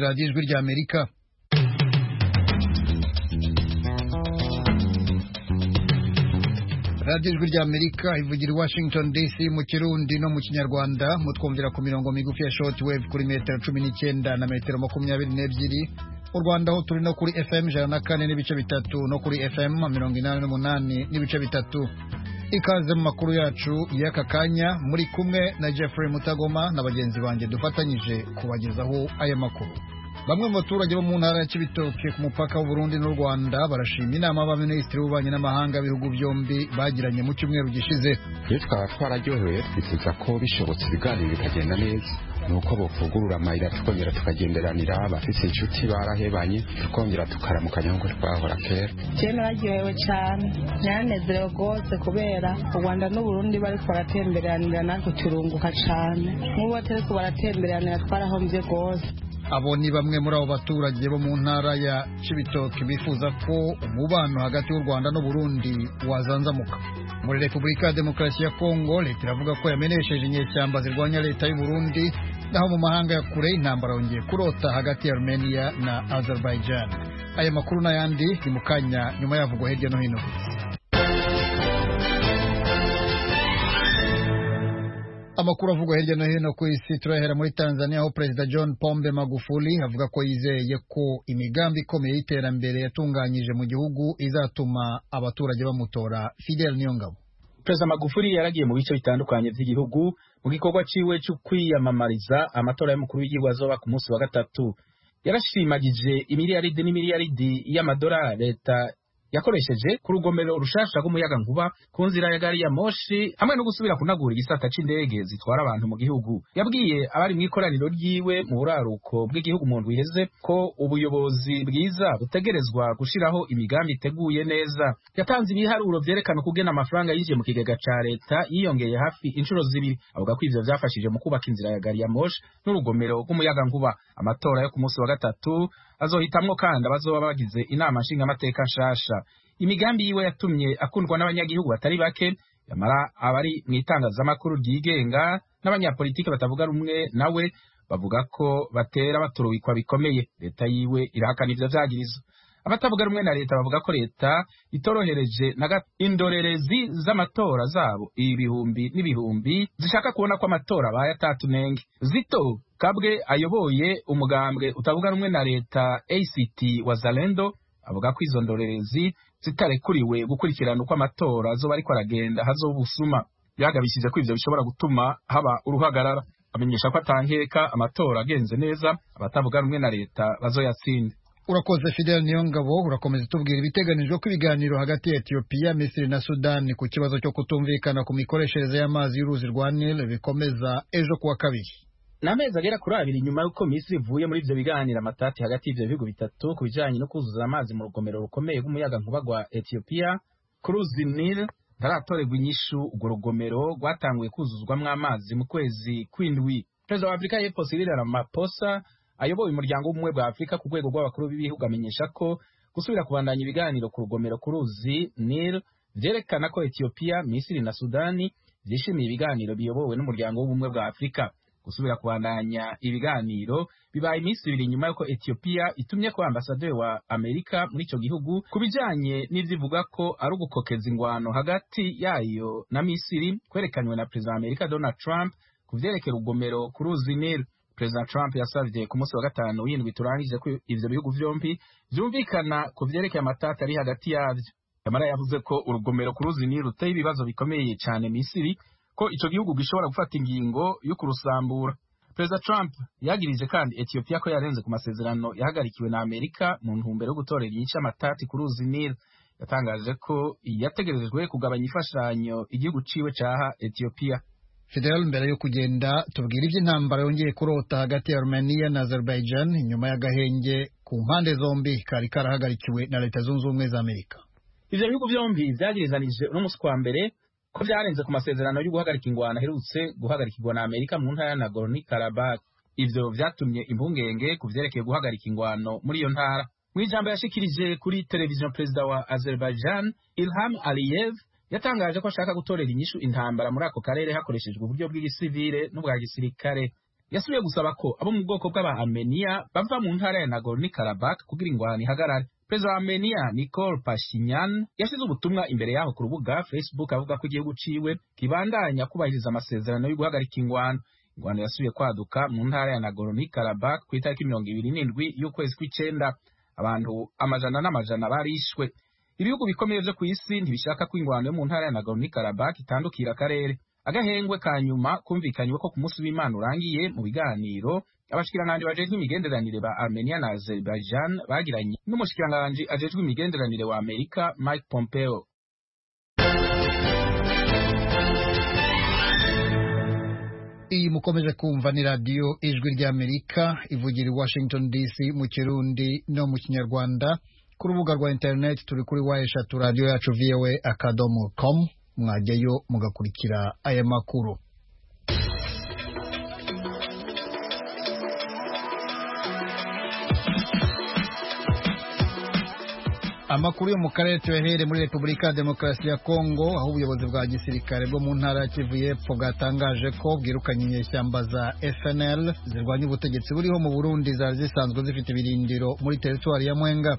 radiyo ijwi rya amerika radiyo ijwi rya amerika ivugira i washington dc mu kirundi no mu kinyarwanda mutwumvira ku mirongo migufi ya short wave kuri metero cumi n'icyenda na metero makumyabiri n'ebyiri mu rwanda ho turi no kuri fm ijana na kane n'ibice bitatu no kuri fm mirongo inani n'umunani n'ibice bitatu ikaze mu makuru yacu y'aka kanya muri kumwe na jeffrey mutagoma na bagenzi banjye dufatanyije kubagezaho aya makuru bamwe mu baturage bo mu ntara ya Cibitoke ku mupaka w'Uburundi n'u Rwanda barashima inama y'abaminisitiri b'ububanyi n'amahanga b'ibihugu byombi bagiranye mu cyumweru gishize iyo twaba twararyohewe twifuza ko bishobotse ibiganiro bikagenda neza nuko bofugurura amayira tukongera tukagenderanira abafite inshuti barahebanye tukongera tukaramukanya nk'uko twahora kera je nararyohewe cyane naranezerewe rwose kubera u rwanda n'uburundi bariko baratemberanira natwe turunguka cane nk'ubu batariko baratemberanira twarahombye rwose abo ni bamwe muri abo baturage bo mu ntara ya Cibitoke bifuza ko umubano hagati y'u Rwanda n'u Burundi wazanzamuka muri Repubulika ya Demokarasi ya Kongo leta iravuga ko yamenesheje inyeshyamba zirwanya leta y'u Burundi naho mu mahanga ya kure intambara yongeye kurota hagati ya Armenia na Azerbaijan aya makuru n'ayandi ni mu kanya nyuma yavugwa hirya no hino amakuru avugwa hirya no hino ku isi turahera muri tanzania aho perezida john pombe magufuli avuga ko yizeye ko imigambi ikomeye y'iterambere yatunganyije mu gihugu izatuma abaturage bamutora fidel niyongabo perezida magufuli yaragiye mu bice bitandukanye by'igihugu mu gikorwa ciwe cyo kwiyamamariza amatora y'umukuru w'igihugu azoba ku munsi wa gatatu yarashimagije imiliyaridi n'imiliyaridi y'amadolari leta yakoresheje ku rugomero rushasha rw'umuyaga nkuba ku nzira ya gari ya moshi hamwe no gusubira kunagura igisata c'indege zitwara abantu mu gihugu yabwiye abari mu ikoraniro ryiwe mu buraruko bw'igihugu mu ndwi iheze ko ubuyobozi bwiza butegerezwa gushiraho imigambi iteguye neza yatanze ibiharuro vyerekana ukugena amafaranga yinjiye mu kigega ca leta yiyongeye hafi inshuro zibiri avuga ko ivyo vyafashije mu kubaka inzira ya gari ya moshi n'urugomero rw'umuyaga nkuba amatora yo ku munsi wa gatatu azohitamwo kandi abazoba bagize inama nshingamateka nshasha imigambi yiwe yatumye akundwa n'abanyagihugu batari bake yamara abari mu itangazamakuru ryigenga n'abanyapolitiki batavuga rumwe nawe bavuga ko batera baturubikwa bikomeye leta yiwe irahakana ivyo vyagirizo abatavuga rumwe na leta bavuga ko leta itorohereje na indorerezi z'amatora zabo ibihumbi n'ibihumbi zishaka kubona ko amatora abaye atatunenge zito kabwe ayoboye umugambwe utavuga rumwe na leta act wazalendo avuga ko izo ndorerezi zitarekuriwe gukurikirana uko amatora azoba ariko aragenda hazoba ubusuma yagabishije ko ivyo bishobora gutuma haba uruhagarara amenyesha ko atankeka amatora agenze neza abatavuga rumwe na leta bazoyatsinda urakoze fidel niyongabo urakomeza utubwira ibiteganijwe ko ibiganiro hagati ya etiyopiya misiri na sudani ku kibazo cyo kutumvikana ku mikoreshereze y'amazi y'uruzi rwa nile bikomeza ejo kuwa kabiri ni amezi agera kuri abiri nyuma y'uko misiri ivuye muri ivyo biganiro amatati hagati y'ivyo bihugu bitatu ku bijanye no kuzuza amazi mu rugomero rukomeye rw'umuyaga nkuba rwa etiyopiya ku ruzi nile ntaratorerwa inyishu urwo rugomero rwatanguye kuzuzwamwo amazi mu kwezi kw'indwi perezida wa afurika y'epfo cyril ramaphosa ayoboye umuryango w'ubumwe bwa afurika ku rwego rw'abakuru b'ibihugu amenyesha ko gusubira kubandanya ibiganiro ku rugomero ku ruzi nil vyerekana ko etiyopiya misiri na sudani vyishimiye ibiganiro biyobowe n'umuryango w'ubumwe bwa afurika gusubira kubandanya ibiganiro bibaye iminsi ibiri nyuma y'uko etiyopiya itumye ko ambasaderi wa amerika muri ico gihugu ku bijanye n'ivyivuga ko ari ugukokeza ingwano hagati yayo na misiri kwerekanywe na perezida wa amerika donald trump ku vyerekera urugomero ku ruzi nil perezida trump yasavye ku munsi wa gatanu w'indwi turangije ko ivyo bihugu vyombi vyumvikana ku vyerekeye amatati ari hagati yavyo yamara yavuze ko urugomero ku ruzi nil ruteye ibibazo bikomeye cane misiri ko ico gihugu gishobora gufata ingingo yo kurusambura perezida trump yagirije kandi etiyopiya ko yarenze ku masezerano yahagarikiwe na amerika mu ntumbero yo gutorera inyinshi amatati ku ruzi nil yatangaje ko yategerejwe kugabanya imfashanyo igihugu ciwe caha etiyopiya Fidel mbere yo kugenda tubwira iby'intambara yongeye kurota hagati ya Armenia na Azerbaijan nyuma y'agahenge ku mpande zombi kari karahagarikiwe na leta zunze ubumwe za Amerika ivyo bihugu vyombi vyagirizanije uno musi kwa mbere ko vyarenze ku masezerano yo guhagarika ingwano aherutse guhagarikirwa na Amerika mu ntara ya Nagorno Karabakh ivyo vyatumye impungenge ku vyerekeye guhagarika ingwano muri iyo ntara mu ijambo yashikirije kuri televiziyo perezida wa Azerbaijan Ilham Aliyev yatangaje ko ashaka gutorera inyishu intambara muri ako karere hakoreshejwe uburyo bw'igisivile n'ubwa gisirikare yasubiye gusaba ko abo mu bwoko bw'aba Armenia bava mu ntara ya Nagorno Karabakh kugira ingwano ihagarare perezida wa Armenia Nikol Pashinyan yashyize ubutumwa imbere yaho ku rubuga Facebook avuga ko igihugu ciwe kibandanya kubahiriza amasezerano yo guhagarika ingwano ingwano yasubiye kwaduka mu ntara ya Nagorno Karabakh ku itariki mirongo ibiri n'indwi y'ukwezi kw'icenda abantu amajana n'amajana barishwe ibihugu bikomeye vyo kw'isi ntibishaka ko ingwano yo mu ntara ya Nagorno Karabakh itandukira akarere agahengwe ka nyuma kumvikanywe ko ku munsi w'Imana urangiye mu biganiro abashikiranganji bajejwe imigenderanire ba Armenia na Azerbaijan bagiranye n'umushikiranganji ajejwe imigenderanire wa Amerika Mike Pompeo iyi mukomeje kumva ni radiyo ijwi ry'amerika ivugira i washington dc mu kirundi no mu kinyarwanda ku rubuga rwa interineti turi kuri wa eshatu radiyo yacu voa akadomo com mwajyayo mugakurikira aya makuru amakuru yo mu karere tuyahere muri repubulika ya demokarasi ya kongo aho ubuyobozi bwa gisirikare bwo mu ntara ya kivu y'epfo bwatangaje ko bwirukanye inyeshyamba za fnl zirwanya ubutegetsi buriho mu burundi zari zisanzwe zifite ibirindiro muri teritwari ya mwenga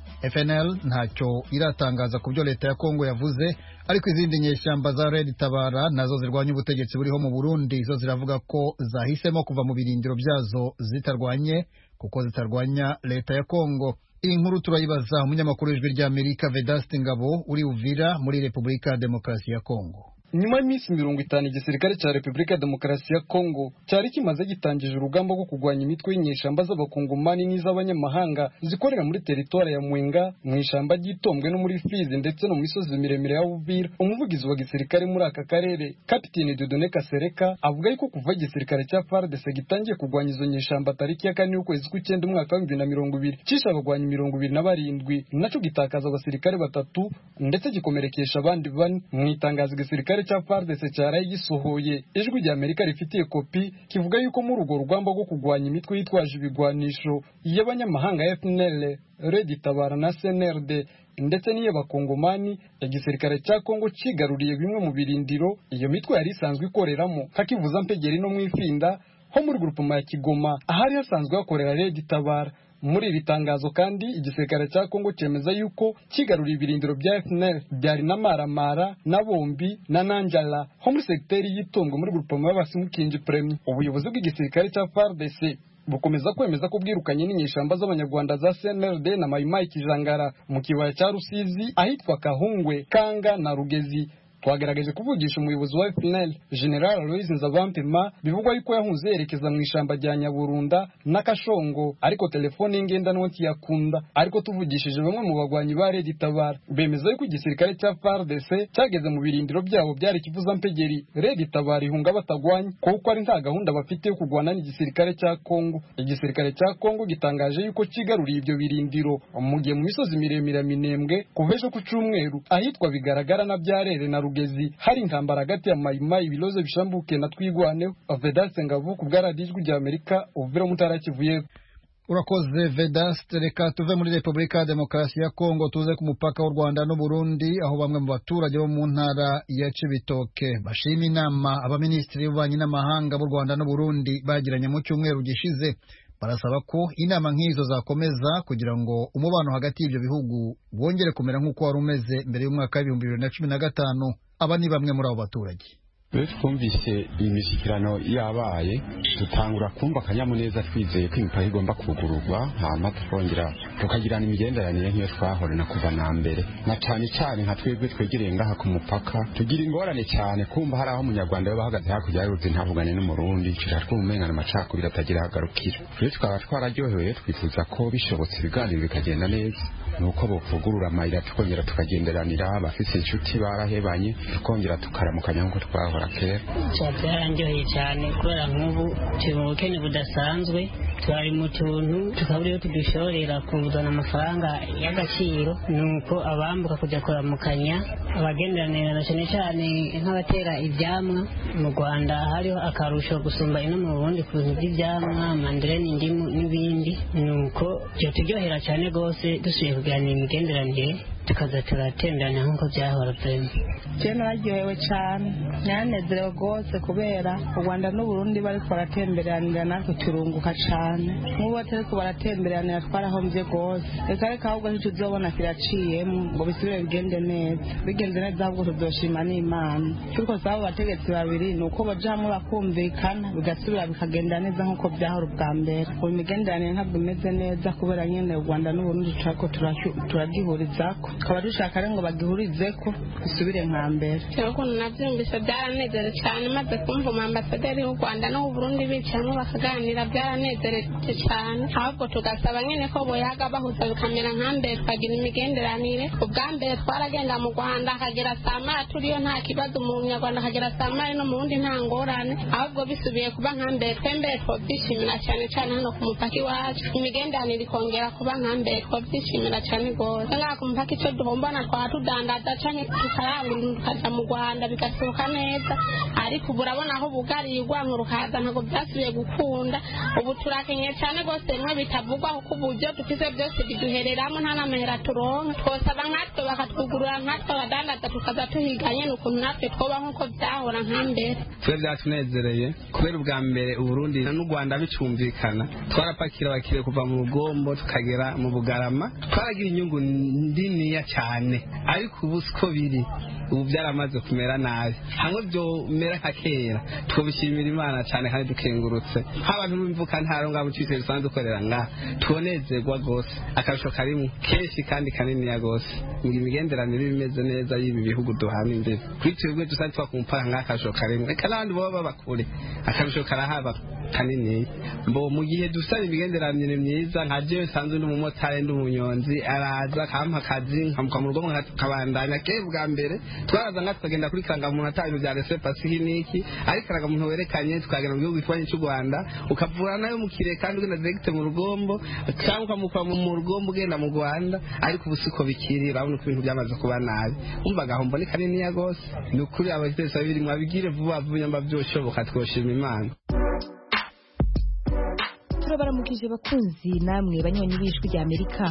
fnl ntacyo iratangaza ku byo leta ya kongo yavuze ariko izindi nyeshyamba za red tabara nazo zirwanya ubutegetsi buriho mu burundi zo ziravuga ko zahisemo kuva mu birindiro byazo zitarwanye kuko zitarwanya leta ya kongo iyi nkuru turayibaza umunyamakuru w'ijwi ry'amerika vedaste ngabo uri uvira muri repubulika ya demokarasi ya kongo nyuma y'iminsi mirongo itanu igisirikare cya repubulika ya demokarasi ya kongo cyari kimaze gitangije urugamba rwo kurwanya imitwe y'inyeshamba z'abakongomani n'iz'abanyamahanga zikorera muri teritwari ya mwenga mu ishamba ry'itombwe no muri fizi ndetse no mu misozi miremire ya buvira umuvugizi wa gisirikare muri aka karere kapiteni dodone kasereka avuga yuko kuva igisirikare cya fardc gitangiye kurwanya izo nyeshamba tariki ya kane y'ukwezi kw'icyenda umwaka wa bibiri na mirongo ibiri cishe abagwanyi mirongo ibiri na barindwi naco gitakaza abasirikare batatu ndetse gikomerekesha abandi bane mu itangazo igisirikare cya FARDC cyaraye gisohoye ijwi rya Amerika rifitiye kopi kivuga yuko muri urwo rugamba rwo kurwanya imitwe yitwaje ibigwanisho y'abanyamahanga FNL Red Tabara na CNRD ndetse n'iy'abakongomani igisirikare cya Kongo kigaruriye bimwe mu birindiro iyo mitwe yari isanzwe ikoreramo kakivuza mpegeri no mu ifinda ho muri grupema ya Kigoma ahari hasanzwe hakorera Red Tabara muri iri tangazo kandi igisirikare cya Kongo cyemeza yuko kigaruriye ibirindiro bya FNL byari na Maramara na Bombi na Nanjala ho muri segiteri y'Itongo muri grupema y'Abasimukingi Premier ubuyobozi bw'igisirikare cya FARDC bukomeza kwemeza ko bwirukanye n'inyeshamba z'abanyarwanda za CNLD na Mayimayi Kijangara mu kibaya cya Rusizi ahitwa Kahungwe Kanga na Rugezi twagerageje kuvugisha umuyobozi wa FNL General Aloys Nzabampema bivugwa yuko yahunze yerekeza mu ishamba rya Nyaburunda n'Akashongo ariko telefone ye ngendanwa ntiyakunda ariko tuvugishije bamwe mu bagwanyi ba Red Tabara bemeza yuko igisirikare cya FARDC cyageze mu birindiro byabo byari kivuza mpegeri Red Tabara ihunga batagwanya kuko ari nta gahunda bafite yo kurwana n'igisirikare cya Kongo igisirikare cya Kongo gitangaje yuko kigaruriye ibyo birindiro mu gihe mu misozi miremire ya Minembwe kuva ejo ku cyumweru ahitwa bigaragara na byarere na rugezi hari intambara hagati ya mayimayi ibilozo bishambuke na twigwaneho vedaste ngabo ku bwaradijwi rya amerika uvira mutara kivuye urakoze vedaste reka tuve muri repubulika ya demokarasi ya kongo tuze ku mupaka w'u rwanda n'uburundi aho bamwe mu baturage bo mu ntara ya cibitoke bashima inama abaminisitiri b'ububanyi n'amahanga b'u rwanda n'uburundi bagiranye mu cyumweru gishize barasaba ko inama nk'izo zakomeza kugira ngo umubano hagati y'ibyo bihugu wongere kumera nk'uko wari umeze mbere y'umwaka w'ibihumbi bibiri na cumi na gatanu aba ni bamwe muri abo baturage iyo twumvise iyi mishyikirano yabaye dutangura kumva akanyamuneza twizeye ko imipaka igomba kugururwa hanyuma tukongera tukagirana imigenderanire nk'iyo twahorana kuva na mbere na cyane cyane nka twebwe twegereye ngaha ku mupaka tugira ingorane cyane kumva hari aho umunyarwanda yaba ahagaze hakurya y'uruzi ntavugane n'umurundi tuja twumengana amacakubiri atagira ahagarukira rero tukaba twararyohewe twifuza ko bishobotse ibiganiro bikagenda neza nuko buvugurura amayira tukongera tukagenderanira abafite inshuti barahebanye tukongera tukaramukanya nk'uko twahora kera byarangiye cyane kubera nk'ubu turi mu bukene budasanzwe twari mu tuntu tukabura iyo tudushorera kuzana amafaranga y'agaciro nuko abambuka kujya kuramukanya abagenderanira na cyane cyane nk'abatera ibyamwa mu rwanda hariho akarusho gusumba ino mu burundi ku bintu by'ibyamwa mandereni indimu n'ibindi nuko byo turyohera cyane rwose dusubiye kuganira imigenderanire tukaza turatemberana nk'uko byahora pema je nararyohewe cyane naranezerewe rwose kubera u rwanda n'uburundi bariko baratemberanira natwe turunguka cyane nk'ubu batariko baratemberanira twarahombye rwose reka reka ahubwo ntituzobona kiraciyemo ngo bisubire bigende neza bigenze neza ahubwo tuzoshima n'imana turiko saba abo bategetsi babiri ni uko baja hamwe bakumvikana bigasubira bikagenda neza nk'uko byahora ubwa mbere ubu imigenderanire ntabwo imeze neza kubera nyene u rwanda n'uburundi turako turagihurizako tukaba dushaka rero ngo bagihurizeko bisubire nka mbere cyane ukuntu nabyumvise byaranezereje cyane maze kumva umu ambasaderi w'u rwanda n'u burundi bicayemo bakaganira byaranezereje cyane ahubwo tugasaba nyine ko boyaga bahuza bikamera nka mbere tukagira imigenderanire ubwa mbere twaragenda mu rwanda akagera saa mara turiyo nta kibazo mu munyarwanda akagera saa mara no mu wundi nta ngorane ahubwo bisubiye kuba nka mbere twembere twobyishimira cyane cyane hano ku mupaka iwacu imigenderanire ikongera kuba nka mbere twobyishimira cyane rwose ngaha ku mupaka icyo duhombana twaba tudandaza canke tukarangura tukaja mu rwanda bigasohoka neza ariko ubu urabona aho bugariye urwango rukaza ntabwo byasubiye gukunda ubu turakenye cyane rwose bimwe bitavugwa kuko uburyo dufise byose biduhereramo nta n'amahera turonka twosaba nkatwe bakatwugurura nkatwe abadandaza tukaza tuhiganye ni ukuntu natwe twoba nk'uko byahora nka mbere twe byatunezereye kubera ubwa mbere uburundi n'u rwanda bicumvikana twarapakira abakiriya kuva mu rugombo tukagera mu bugarama twaragira inyungu ndiniya cyane ariko ubu siko biri ubu byaramaze kumera nabi hamwe byomera nka kera twabishimira imana cyane kandi dukengurutse nk'abantu b'imvuka ntaro ngabo twise dusanzwe dukorera nga tubonezerwa rwose akarusho karimo kenshi kandi kaniniya rwose ngo imigenderanire bimeze neza y'ibi bihugu duhana imbere kuri twebwe dusanzwe twakumva nk'akarusho karimo reka n'abandi baba baba kure akarusho karahaba kanini mbo mu gihe dusaba imigenderanire myiza nka jewe nsanzwe ndi umumotari ndi umunyonzi araza akampa akazi nkamuka mu rugo nkabandanya kera ubwa mbere twaraza nga tukagenda kuri karangamuntu ata bintu bya rese pasiki n'iki ariko karangamuntu werekanye tukagenda mu gihugu kibanyi cy'u rwanda ukavura nayo mu kire kandi ugenda direkite mu rugombo cyangwa ukamuka mu rugombo ugenda mu rwanda ariko ubu siko bikiri urabona uko ibintu byamaze kuba nabi umva agahombo ni kaniniya rwose ni ukuri abatetsi babiri mwabigire vuba vuba nyamba byoshoboka twoshima imana turabaramukije bakunzi namwe banywanyi b'ijwi rya amerika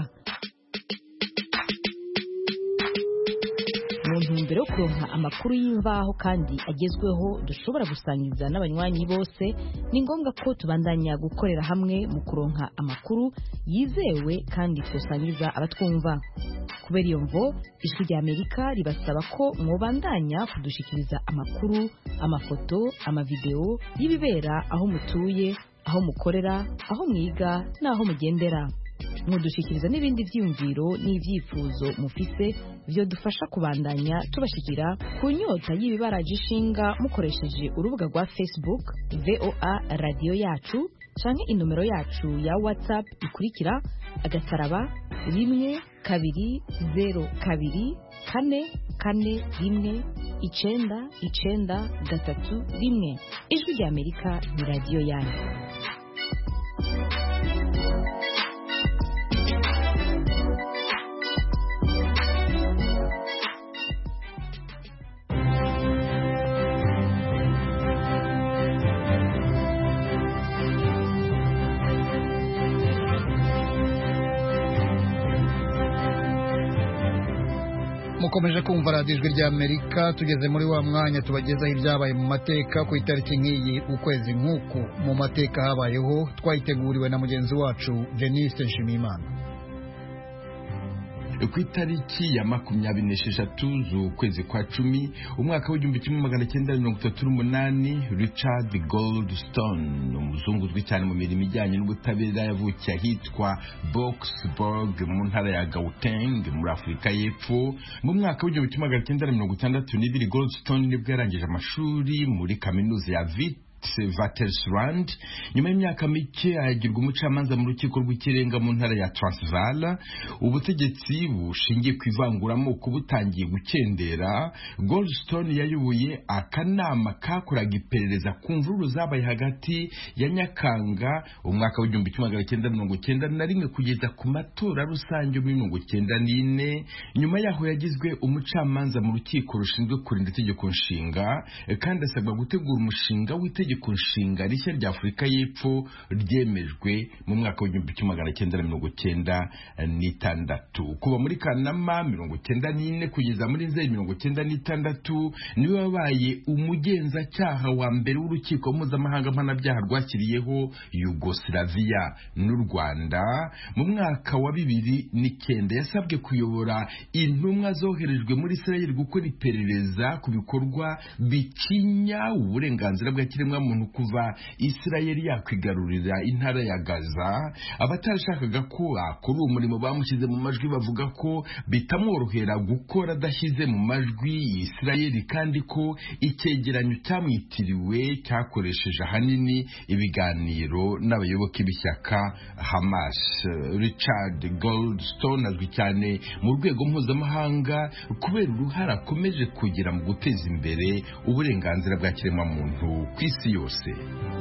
mu ntumbero yo kuronka amakuru y'imvaho kandi agezweho dushobora gusangiza n'abanywanyi bose ni ngombwa ko tubandanya gukorera hamwe mu kuronka amakuru yizewe kandi tusangiza abatwumva kubera iyo mvo ijwi rya amerika ribasaba ko mwobandanya kudushikiriza amakuru amafoto amavideo y'ibibera aho mutuye aho mukorera aho mwiga n'aho mugendera mudushikiriza n'ibindi byiyumviro n'ibyifuzo mufise byo dufasha kubandanya tubashikira ku nyota y'ibibaraje ishinga mukoresheje urubuga rwa facebook voa radiyo yacu canke inomero yacu ya whatsapp ikurikira agasaraba rimwe kabiri zero kabiri kane kane rimwe icenda icenda gatatu rimwe ijwi rya amerika ni radiyo yanyu mukomeje kumva radiyo ijwi ry'amerika tugeze muri wa mwanya tubagezaho ibyabaye mu mateka ku itariki nk'iyi ukwezi nk'uku mu mateka habayeho twayiteguriwe na mugenzi wacu denise nshimiyimana ku itariki ya makumyabiri n'esheshatu z'ukwezi kwa cumi umwaka w'igihumbi kimwe magana cyenda mirongo itatu n'umunani richard goldstone umuzungu uzwi cyane mu mirimo ijyanye n'ubutabera yavukiye ahitwa boxburg mu ntara ya gauteng muri afurika y'epfo mu mwaka w'igihumbi kimwe magana cyenda mirongo itandatu n'ibiri goldstone nibwo yarangije amashuri muri kaminuza ya vit Vatersrand nyuma y'imyaka mike agirwa umucamanza mu rukiko rw'ikirenga mu ntara ya Transvaal ubutegetsi bushingiye ku ivanguramoko butangiye gukendera Goldstone yayoboye akanama kakoraga iperereza ku mvururu zabaye hagati ya Nyakanga umwaka w'igihumbi kimwe magana cyenda mirongo cyenda na rimwe kugeza ku matora rusange muri mirongo cyenda n'ine nyuma yaho yagizwe umucamanza mu rukiko rushinzwe kurinda itegeko nshinga kandi asabwa gutegura umushinga w'itegeko itegeko nshinga rishya rya afurika y'epfo ryemejwe mu mwaka w'igihumbi kimwe magana cyenda na mirongo cyenda n'itandatu kuva muri kanama mirongo cyenda n'ine kugeza muri nzeri mirongo cyenda n'itandatu niwe wabaye umugenzacyaha wa mbere w'urukiko mpuzamahanga mpanabyaha rwashyiriyeho yugosilaviya n'u rwanda mu mwaka wa bibiri n'icyenda yasabwe kuyobora intumwa zoherejwe muri israel gukora iperereza ku bikorwa bikinya uburenganzira bwa kiremwamuntu kuva israel yakwigarurira intara ya gaza abatarashakaga ko akora uwo murimo bamushyize mu majwi bavuga ko bitamworohera gukora adashyize mu majwi israel kandi ko icyegeranyo cyamwitiriwe cyakoresheje ahanini ibiganiro n'abayoboke b'ishyaka hamas richard goldstone azwi cyane mu rwego mpuzamahanga kubera uruhare akomeje kugira mu guteza imbere uburenganzira bwa kiremwamuntu ku isi yose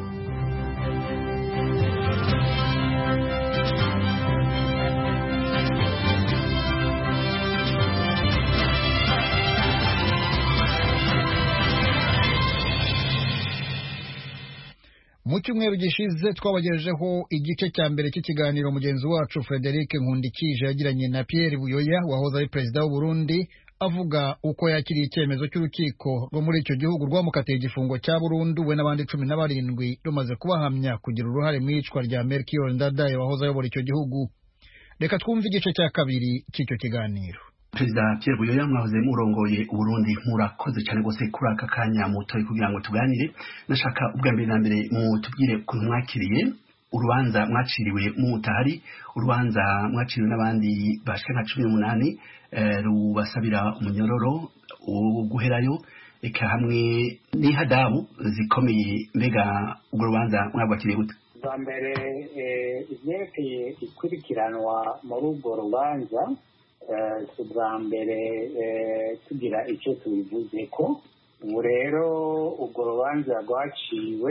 mu cyumweru gishize twabagejejeho igice cya mbere cy'ikiganiro mugenzi wacu frederic nkundikije yagiranye na pierre buyoya wahoze ari perezida w'u Burundi avuga uko yakiriye icyemezo cy'urukiko rwo muri icyo gihugu rwamukatiye igifungo cya burundu we n'abandi cumi na barindwi rumaze kubahamya kugira uruhare mu iyicwa rya melchior ndadaye wahoze ayobora icyo gihugu reka twumve igice cya kabiri cy'icyo kiganiro perezida Pierre Buyoya mwahoze murongoye Burundi murakoze cyane rwose kuri aka kanya mutoye kugira ngo tuganire nashaka ubwa mbere na mbere mutubwire ukuntu mwakiriye urubanza mwaciriwe mutahari urubanza mwaciriwe n'abandi bashika nka cumi n'umunani rubasabira umunyororo wo guherayo eka hamwe n'ihadabu zikomeye mbega urwo rubanza mwabwakiriye gute bwa mbere ibyerekeye ikurikiranwa muri urwo rubanza si ubwa mbere tugira icyo tubivuze ko ubu rero urwo rubanza rwaciwe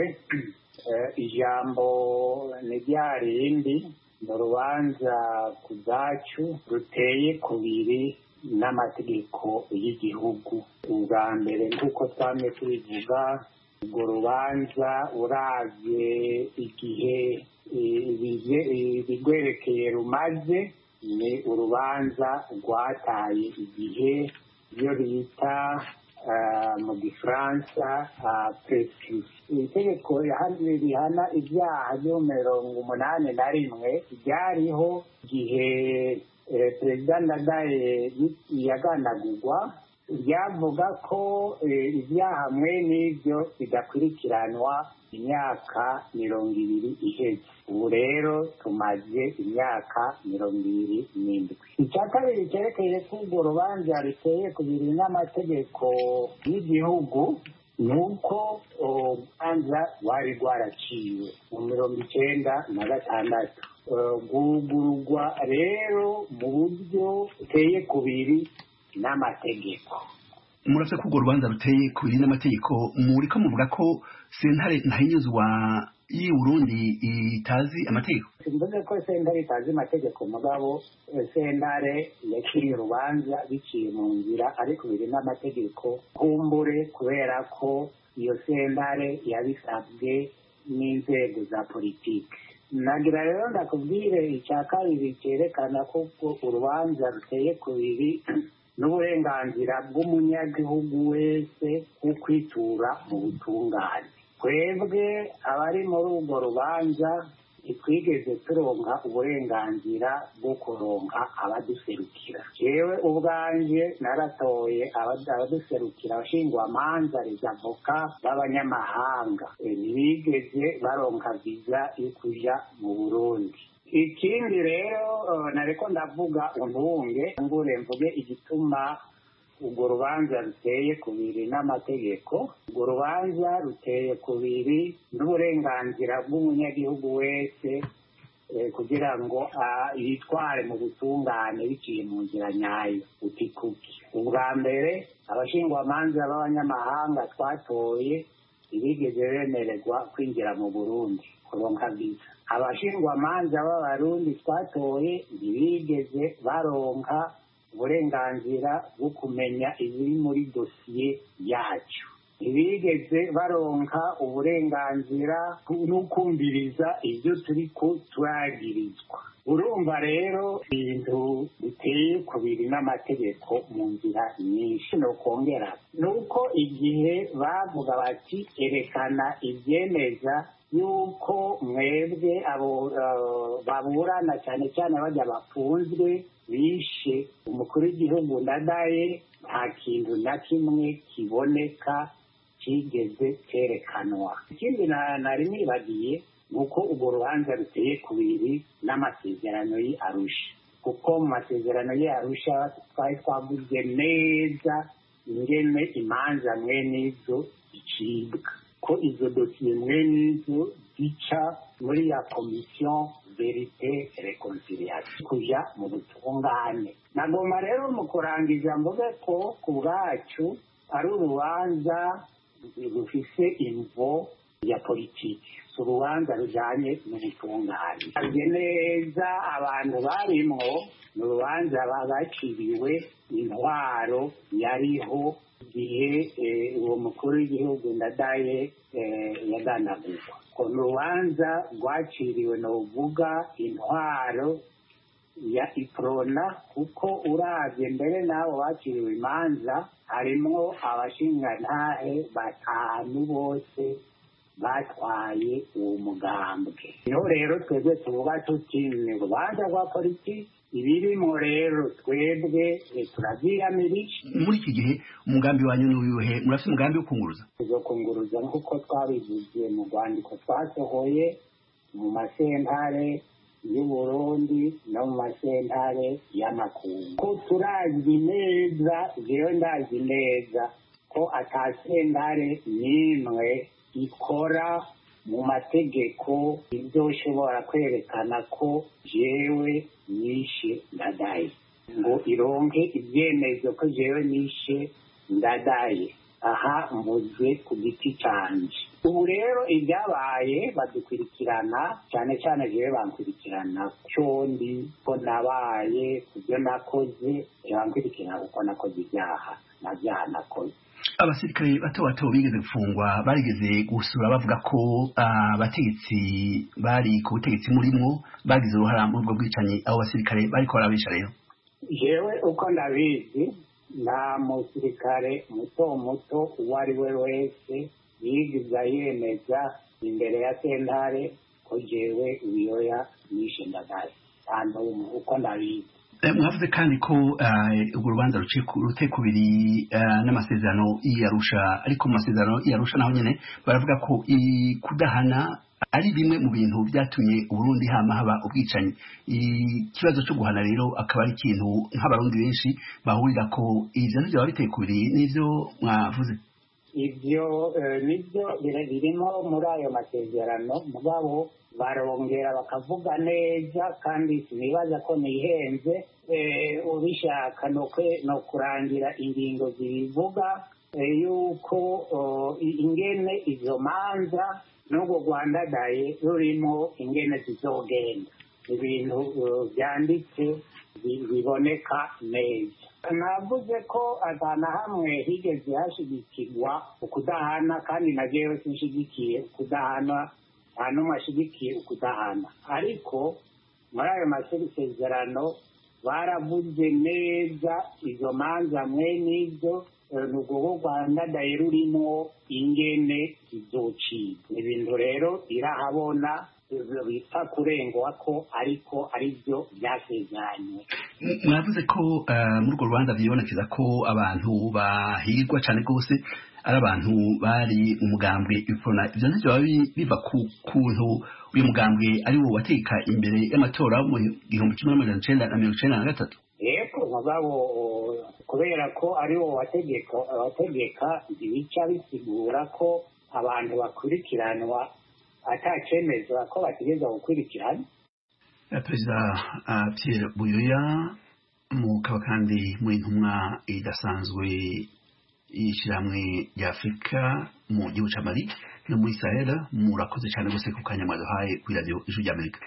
ijambo ni rya rindi ni urubanza ku bwacu ruteye kubiri n'amategeko y'igihugu ubwa mbere nk'uko twamye tubivuga urwo rubanza uravye igihe ibigwerekeye rumaze ni urubanza rwataye igihe iyo bita mu gifaransa prescription itegeko rihana ibyaha byo mirongo umunani na rimwe ryariho igihe perezida ndadaye yaganagurwa ryavuga ko ibyaha mwe n'ibyo bidakurikiranwa imyaka mirongo ibiri iheze ubu rero tumaze imyaka mirongo ibiri n'indwi icya kabiri cyerekeye ko urwo rubanza ruteye ku biri n'amategeko y'igihugu ni uko urubanza rwari rwaraciwe mu mirongo icyenda na gatandatu rwugururwa rero mu buryo buteye ku biri n'amategeko muravuze ko urwo rubanza ruteye ku biri n'amategeko muri ko muvuga ko sentare ntahinyuzwa y'i Burundi itazi amategeko simvuze ko sentare itazi amategeko mugabo sentare yakiriye urubanza biciye mu nzira ariko biri n'amategeko kumbure kubera ko iyo sentare yabisabwe n'inzego za politiki nagira rero ndakubwire icya kabiri cyerekana ko urubanza ruteye ku biri n'uburenganzira bw'umunyagihugu wese wo kwitura mu butungane twebwe abari muri urwo rubanza ntitwigeze turonka uburenganzira bwo kuronka abaduserukira jewe ubwanjye naratoye abaduserukira abashingwamanza rezavoka b'abanyamahanga ntibigeze baronka viza yo kuja mu burundi ikindi rero nareko ndavuga untunge ngure mvuge igituma urwo rubanza ruteye kubiri n'amategeko urwo rubanza ruteye kubiri n'uburenganzira bw'umunyagihugu wese kugira ngo yitware mu butungane biciye mu nzira nyayo utikuki ubwa mbere abashingwamanza b'abanyamahanga twatoye ntibigeze bemererwa kwinjira mu burundi kuronka viza abashingwamanza b'abarundi twatoye ntibigeze baronka uburenganzira bwo kumenya ibiri muri dosiye yacu ntibigeze baronka uburenganzira n'ukumviriza ibyo turi turagirizwa urumva rero ibintu biteye kubiri n'amategeko mu nzira nyinshi no kongera ni uko igihe bavuga bati erekana ibyemeza yuko mwebwe abo baburana cyane cyane bajya bafunzwe bishe umukuru w'igihugu ndadaye nta kintu na kimwe kiboneka kigeze cyerekanwa ikindi nari nibagiye ni uko urwo rubanza ruteye kubiri n'amasezerano y'i arusha kuko mu masezerano y'i arusha twari twavuze neza ingene imanza mwene izo zicibwa ko izo dosiye mwene izo zica muri ya komisiyo verite reconciliation kuja mu butungane nagomba rero mu kurangiza mvuge ko ku bwacu ari urubanza rufise imvo ya politiki si urubanza rujanye n'ubutungane azi neza abantu barimwo ni urubanza bagaciriwe intwaro yariho igihe uwo mukuru w'igihugu ndadaye yaganagurwa ko ni urubanza rwaciriwe nuvuga intwaro ya iprona kuko urabye mbere n'abo baciriwe imanza harimwo abashingantahe batanu bose batwaye uwo mugambwe niho rero twebwe tuvuga tuti ni urubanza rwa politiki ibirimo rero twebwe turavyiyamirije muri iki gihe umugambi wanyu ni uyuhe murafite umugambi wo kunguruza zo kunguruza nk'uko twabivuze mu rwandiko twasohoye mu masentare y'uburundi no mu masentare y'amakungu ko turazi neza jewe ndazi neza ko atasentare n'imwe ikora mu mategeko izoshobora kwerekana ko jewe nishe ndadaye ngo ironke ibyemezo ko jewe nishe ndadaye aha mvuze ku giti canje ubu rero ibyabaye badukurikirana cyane cyane jewe bankurikirana condi ko nabaye ku byo nakoze bankurikirana kuko nakoze ibyaha na byaha nakoze abasirikare bato bato bigeze gufungwa barigeze gusura bavuga ko abategetsi bari ku butegetsi murimwo bagize uruhara muri ubwo bwicanyi abo basirikare bariko barabisha rero jewe uko ndabizi nta musirikare muto muto uwo ari we wese yigiza yemeza imbere ya sentare ko jewe uyoya nishe ndagaye nta n'umwe uko ndabizi mwavuze kandi ko urwo rubanza ruteye kubiri n'amasezerano y'iyarusha ariko mu masezerano y'iyarusha naho nyine baravuga ko kudahana ari bimwe mu bintu byatumye uburundi hama haba ubwicanyi ikibazo cyo guhana rero akaba ari ikintu nk'abarundi benshi bahurira ko ibyo nibyo biba biteye kubiri n'ibyo mwavuze ibyo nibyo birimo muri ayo masezerano mugabo barongera bakavuga neza kandi sinibaza ko nihenze ubishaka ni ukurangira ingingo zibivuga yuko ingene izo manza n'ubwo rwanda daye rurimo ingene zizogenda ibintu byanditse biboneka neza navuze ko atana hamwe higeze hashigikirwa ukudahana kandi na jewe sinshigikiye ukudahana nta n'umwe ashigikiye ukudahana ariko muri ayo masezerano baravuze neza izo manza mwe n'izo ni ubwo rwanda daye rurimo ingene izocibwa ibintu rero irahabona bita kurengwa ko ariko ari byo byasezeranywe mwavuze ko muri urwo rubanza byibonekeza ko abantu bahirwa cyane rwose ari abantu bari mu mugambwe ipfuna ibyo ntibyo biba biva ku kuntu uyu mugambwe ari wo wateka imbere y'amatora mu gihumbi kimwe n'amajana icenda na mirongo icenda na gatatu yego mugabo kubera ko ari wo wategeka wategeka ibica bisigura ko abantu bakurikiranwa atacemeza ko bategereza gukurikirana perezida pierre buyoya mukaba kandi mu intumwa idasanzwe y'ishyirahamwe rya afurika mu gihugu cya mali no muri sahel murakoze cyane rwose ku kanya mwaduhaye kuri radiyo ijwi ry'amerika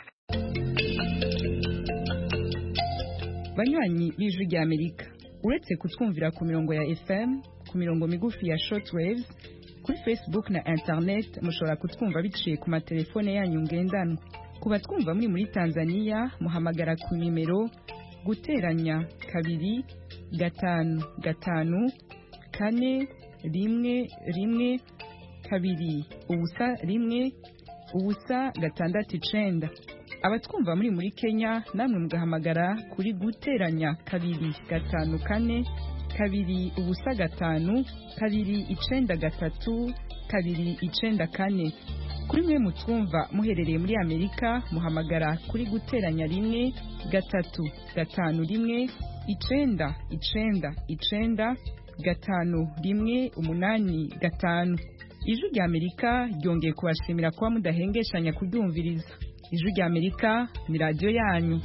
banywanyi b'ijwi ry'amerika uretse kutwumvira ku mirongo ya fm ku mirongo migufi ya shortwaves kuri facebook na internet mushobora kutwumva biciye ku matelefone yanyu ngendanwa ku batwumva muri muri tanzania muhamagara ku nimero guteranya kabiri gatanu gatanu kane rimwe rimwe kabiri ubusa rimwe ubusa gatandatu icenda abatwumva muri muri kenya namwe mugahamagara kuri guteranya kabiri gatanu kane kabiri ubusa gatanu kabiri icenda gatatu kabiri icenda kane kuri mwe mutwumva muherereye muri amerika muhamagara kuri guteranya rimwe gatatu gatanu rimwe icenda icenda icenda gatanu rimwe umunani gatanu ijwi rya amerika ryongeye kubashimira kuba mudahengeshanya kuryumviriza ijwi rya amerika ni radiyo yanyu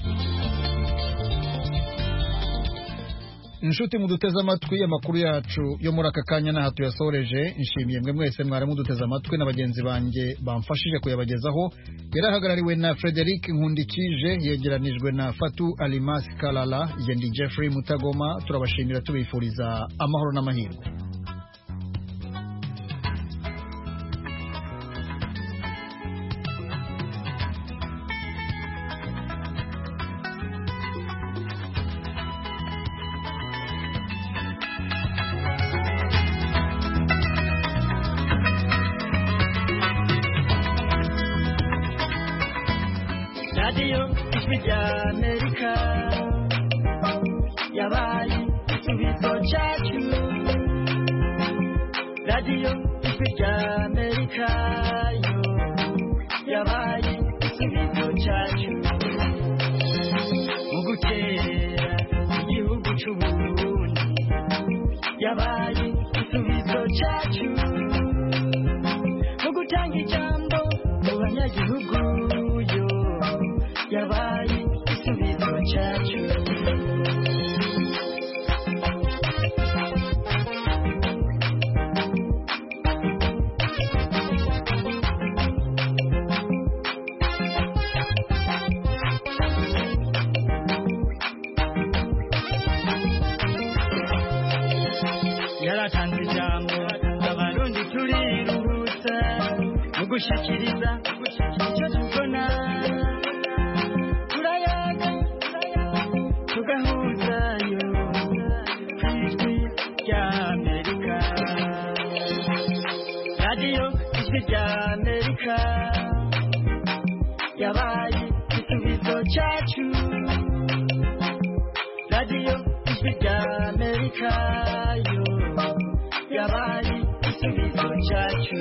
inshuti muduteze amatwi amakuru yacu yo muri aka kanya n'aha tuyasoreje nshimiye mwe mwese mwari muduteze amatwi na bagenzi banjye bamfashije kuyabagezaho yarahagarariwe na frederic nkundikije yegeranijwe na fatu alimasi karara yendi jeffrey mutagoma turabashimira tubifuriza amahoro n'amahirwe radiyo ijwi rya amerika yabaye igisubizo cyacu radiyo ijwi rya amerika yo yabaye igisubizo cyacu mu gutera igihugu cy'uburundi yabaye igisubizo cyacu mu gutanga ijambo mu banyagihugu yo yabaye igisubizo cyacu yaratanze ijambo abarundi turiruhutsa mu gushikiriza icyo tubona turayaga tugahuzayo ku ijwi rya amerika radiyo ijwi rya amerika yabaye igisubizo cyacu radiyo ijwi rya amerika yo yabaye igisubizo cyacu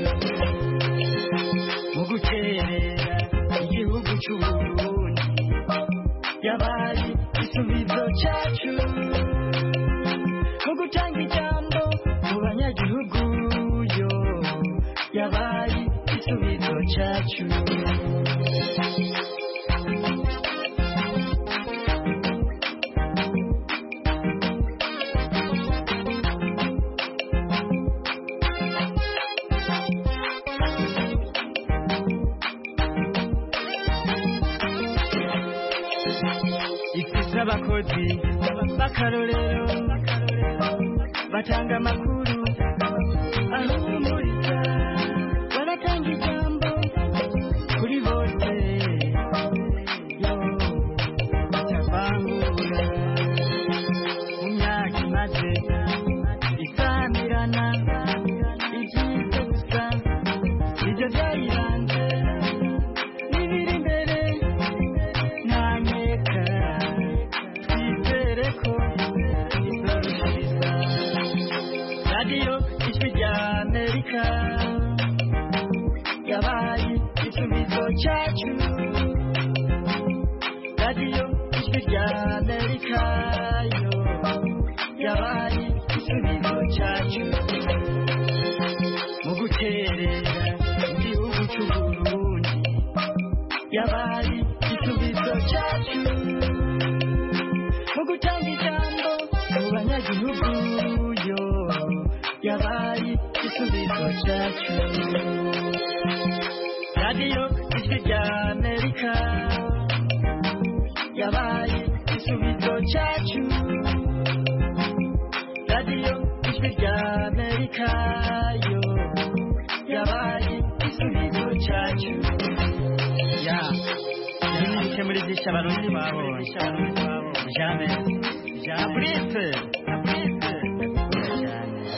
mu guterera igihugu cy'uburundi yabaye igisubizo cyacu mu gutanga ijambo mu banyagihugu yo yabaye igisubizo cyacu ifite abakozi b'akarorero batanga amakuru ahumuriza baratanga ijambo kuri bose yo batavangura mu myaka imaze isamirana igize gusa ibyo byayiranze n'ibiri imbere ntanyeka twizere ko izorushiriza radiyo ijwi rya amerika yabaye igisubizo cyacu radiyo ijwi rya amerika yo yabaye igisubizo cyacu mu guterera igihugu cy'uburundi yabaye igisubizo cyacu mu gutanga ijambo mu banyagihugu yo yabaye igisubizo cyacu radiyo ijwi rya amerika yabaye igisubizo cyacu radiyo ijwi rya amerika yo muri byinshi abarundi babonye jamais fabrice